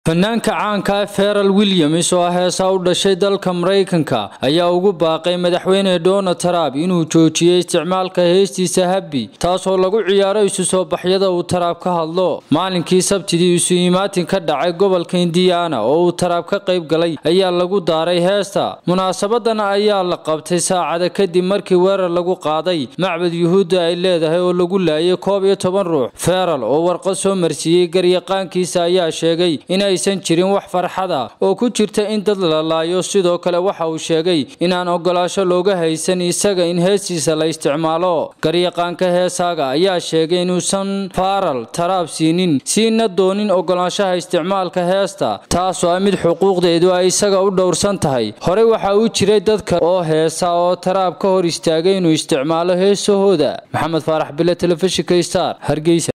fanaanka caanka ah feral williams oo ah heesaa u dhashay dalka maraykanka ayaa ugu baaqay madaxweyne donald trump inuu joojiyey isticmaalka heestiisa habbi taasoo lagu ciyaaro isu soo baxyada uu taraab ka hadlo maalinkii sabtidii isu imaatin ka dhacay gobolka indiana oo uu taraab ka qayb galay ayaa lagu daaray heesta munaasabadan ayaa la qabtay saacada kadib markii weerar lagu qaaday macbad yuhuudda ay leedahay oo lagu laayay koob iyo toban ruux feral oo warqad soo marsiiyey garyaqaankiisa ayaa sheegay inay aysan jirin wax farxada oo ku jirta in dad la laayo sidoo kale waxa uu sheegay inaan ogolaasho looga haysan isaga in heestiisa la isticmaalo garyaqaanka heesaaga ayaa sheegay inuusan faral taraab siinin siina doonin ogolaanshaha isticmaalka heesta taasoo ah mid xuquuqdeedu ay isaga u dhowrsan tahay horey waxa uu jiray dadka oo heesa oo taraab ka hor istaagay inuu isticmaalo heesahooda maxamed faarax bile telefishinka star hargeysa